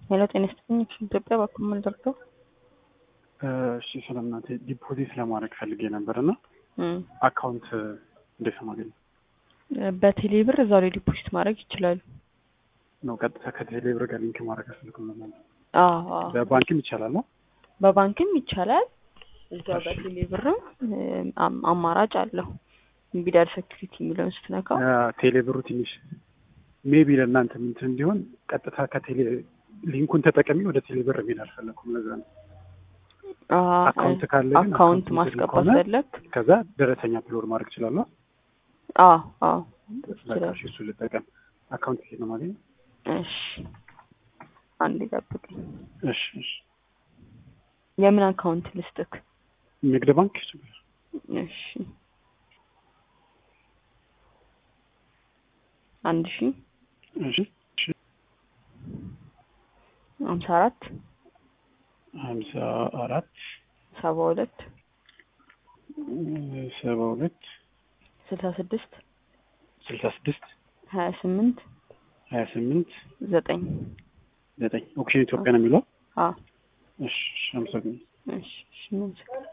ሄሎ ጤና ይስጥልኝ ኢትዮጵያ በኩል ምን ልርዳው? እሺ ስለምናቴ ዲፖዚት ለማድረግ ፈልጌ ነበር እና አካውንት እንዴት ነው ማገኘው? በቴሌ ብር እዛው ላይ ዲፖዚት ማድረግ ይችላሉ። ነው ቀጥታ ከቴሌ ብር ጋር ሊንክ ማድረግ አልፈልግም ነው ማለት አዎ አዎ። በባንክም ይቻላል ነው? በባንክም ይቻላል። እዛው በቴሌ ብርም አም- አማራጭ አለው። ቢዳር ሴኩሪቲ የሚለውን ስትነካው ቴሌ ብሩ ትንሽ ሜቢ ለእናንተ ምንትን እንዲሆን ቀጥታ ከቴሌ ሊንኩን ተጠቀሚ ወደ ቴሌ ብር የሚል አልፈለኩም። ለዛ ነው አ- አካውንት ካለ ግን አካውንት አካውንት ማስገባት ከሆነ ፈለግ ከዛ ደረሰኛ አፕሎድ ማድረግ እችላለሁ። አዎ አዎ በቃ ይችላል። እሺ፣ እሱ ልጠቀም። አካውንት ሄድ ነው ማገኘው? እሺ አንድ ጠብቅኝ። እሺ እሺ። የምን አካውንት ልስጥክ? ንግድ ባንክ እሺ አንድ ሺ እሺ እሺ። ሀምሳ አራት ሀምሳ አራት ሰባ ሁለት ሰባ ሁለት ስልሳ ስድስት ስልሳ ስድስት ሀያ ስምንት ሀያ ስምንት ዘጠኝ ዘጠኝ ኦክሽን ኢትዮጵያ ነው የሚለው። አዎ እሺ እሺ፣ አመሰግናለሁ። እሺ እሺ ምን